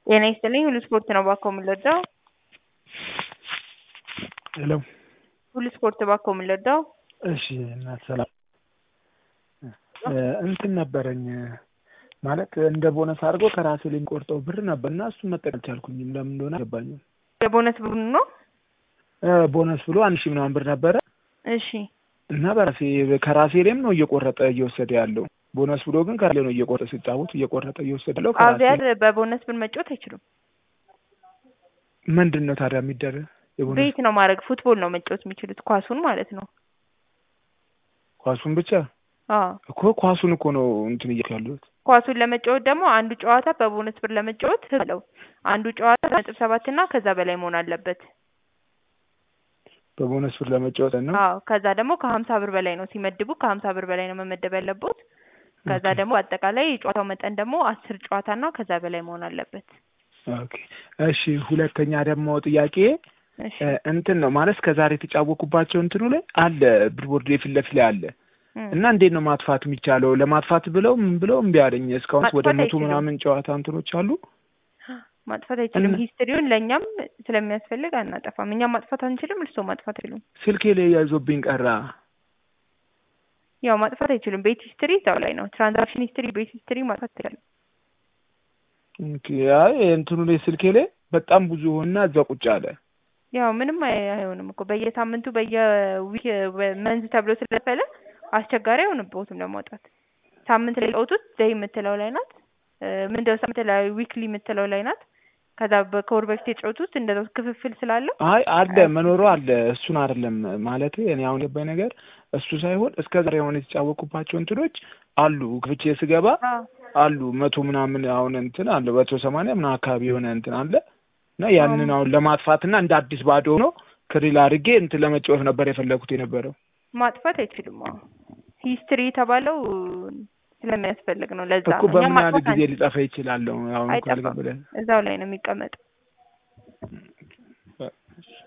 ጤና ይስጥልኝ ሁሉ ስፖርት ነው ባኮ የምንወደው ሄሎ ሁሉ ስፖርት ባኮ የምንወደው እሺ እናት ሰላም እንትን ነበረኝ ማለት እንደ ቦነስ አድርጎ ከራሴ ላይ የሚቆርጠው ብር ነበር እና እሱን መጠቀም አልቻልኩኝም። ለምን እንደሆነ አልገባኝም። የቦነስ ብሩ ነው። ቦነስ ብሎ አንድ ሺህ ምናምን ብር ነበረ እሺ እና በራሴ ከራሴ ላይም ነው እየቆረጠ እየወሰደ ያለው። ቦነስ ብሎ ግን ከራሴ ነው እየቆረጠ ሲጫወት እየቆረጠ እየወሰደ ያለው። ከራሴ አብያር በቦነስ ብር መጫወት አይችሉም። ምንድን ነው ታዲያ የሚደረግ? የቦነስ ቤት ነው ማድረግ ፉትቦል ነው መጫወት የሚችሉት ኳሱን ማለት ነው። ኳሱን ብቻ አዎ እኮ ኳሱን እኮ ነው እንትን እያልኩ ያለሁት። ኳሱን ለመጫወት ደግሞ አንዱ ጨዋታ በቦነስ ብር ለመጫወት ህግ አለው። አንዱ ጨዋታ ነጥብ ሰባት እና ከዛ በላይ መሆን አለበት። በቦነስ ብር ለመጫወት ነው። አዎ ከዛ ደግሞ ከሀምሳ ብር በላይ ነው ሲመድቡ ከሀምሳ ብር በላይ ነው መመደብ ያለበት። ከዛ ኦኬ። ደግሞ አጠቃላይ የጨዋታው መጠን ደግሞ አስር ጨዋታ እና ከዛ በላይ መሆን አለበት። ኦኬ እሺ። ሁለተኛ ደግሞ ጥያቄ እሺ እ እንትን ነው ማለት ከዛሬ የተጫወኩባቸው እንትኑ ላይ አለ ብርቦርድ የፊት ለፊት ላይ አለ እም። እና እንዴት ነው ማጥፋት የሚቻለው? ለማጥፋት ብለው ምን ብለው እምቢ አለኝ። እስካሁን ወደ ማጥፋት መቶ አይችሉም። ምናምን ጨዋታ እንትኖች አሉ። ማጥፋት አይችልም። እና- ሂስትሪውን ለእኛም ስለሚያስፈልግ አናጠፋም። እኛም ማጥፋት አንችልም፣ እርስዎ ማጥፋት አይችሉም። ስልኬ ላይ ያይዞብኝ ቀራ። ያው ማጥፋት አይችሉም። ቤት ሂስትሪ እዛው ላይ ነው። ትራንዛክሽን ሂስትሪ፣ ቤት ሂስትሪ ማጥፋት አይችልም። ኦኬ፣ አይ እንትኑ ላይ ስልኬ ላይ በጣም ብዙ ሆና እዛ ቁጭ አለ። ያው ምንም አይ- አይሆንም እኮ በየሳምንቱ በየዊክ መንዝ ተብሎ ስለፈለ አስቸጋሪ አይሆንብዎትም ለማውጣት። ሳምንት ላይ ጫወቱት ደይ የምትለው ላይ ናት። እ ምንድነው ሳምንት ላይ ዊክሊ የምትለው ላይ ናት። ከዛ በ- ከወር በፊት የጫወቱት እንደዛው ክፍፍል ስላለው አይ አለ መኖሩ አለ። እሱን አይደለም ማለት እኔ አሁን የገባኝ ነገር እሱ ሳይሆን እስከ ዛሬ አሁን የተጫወኩባቸው እንትኖች አሉ። ክፍቼ ስገባ አዎ አሉ መቶ ምናምን አሁን እንትን አለ መቶ ሰማንያ ምናምን አካባቢ የሆነ እንትን አለ እና ያንን አሁን ለማጥፋትና እንደ አዲስ ባዶ ሆኖ ክሪል አድርጌ እንትን ለመጫወት ነበር የፈለኩት የነበረው። ማጥፋት አይችሉም። አዎ ሂስትሪ የተባለው ስለሚያስፈልግ ነው። ለዛ እኮ ነው። እኛ በምን ያህል ማጥፋት ጊዜ አንችልም። ሊጠፋ ይችላለሁ? አሁን እኮ አይጠፋም። አልገባኝም። እዛው ላይ ነው የሚቀመጠው።